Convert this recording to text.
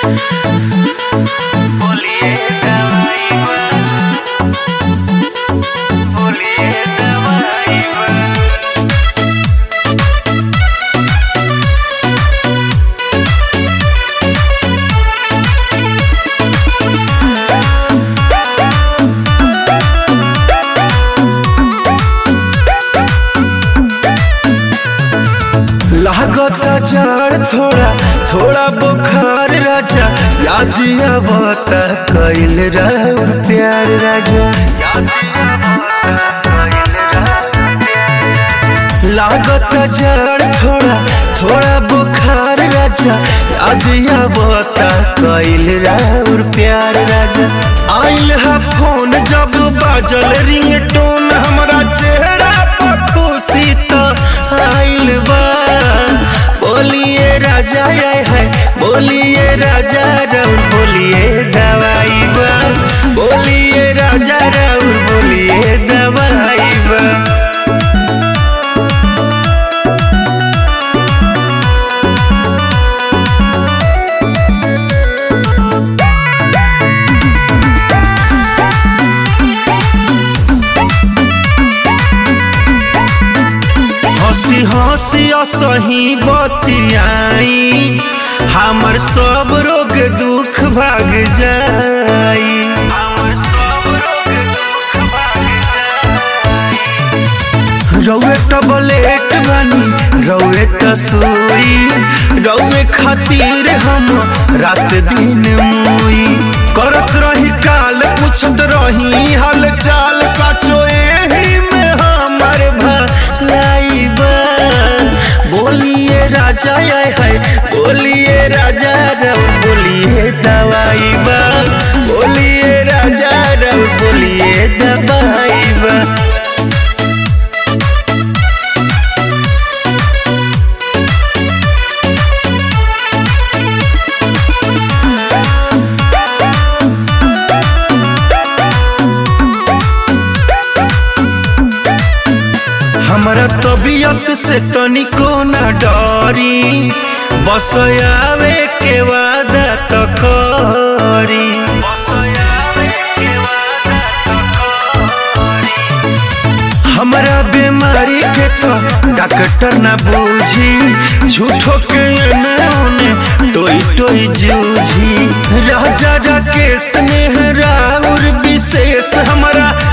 बोलिए दवाई बा बोलिए दवाई बा लागता जड़ थोड़ा थोड़ा बुखार राजा याद आवता कैल राउर प्यार राजा याद आवता कइल राउर प्यार लागता जड़ थोड़ा थोड़ा बुखार राजा याद आवता कैल राउर प्यार राजा आइल है फोन जब बाजल रिंगटोन हमरा चेहरा पर खुशी तो आइल बा बोलिए राजा आय है बोलिए राजा राउर बोलिए दवाई बा बोलिए राजा राउर बोलिए दवाई बा हंसी हंसी असही बतियाई हमर सब रोग दुख भाग जाई हमर सब रोग दुख भाग जाई रौए टबलेट बनी रौए तसोई रौए खातिर हम रात दिन मुई करत रही काल पूछत रही हाल चाल साचो एही में हमर भलाई बा बोलिए राजा आय है बोलिए राजा रौ बोलिए दवाई बा बोलिए राजा रौ बोलिए दवाई बा हमरा तबीयत से तनिको न डरी बस आवे के वादा त करी बस आवे के वादा तो करी हमरा बीमारी के तो डॉक्टर न बूझी झूठो के एने ओने टोई टोई जूझी राजा राकेश स्नेह राउर विशेष हमरा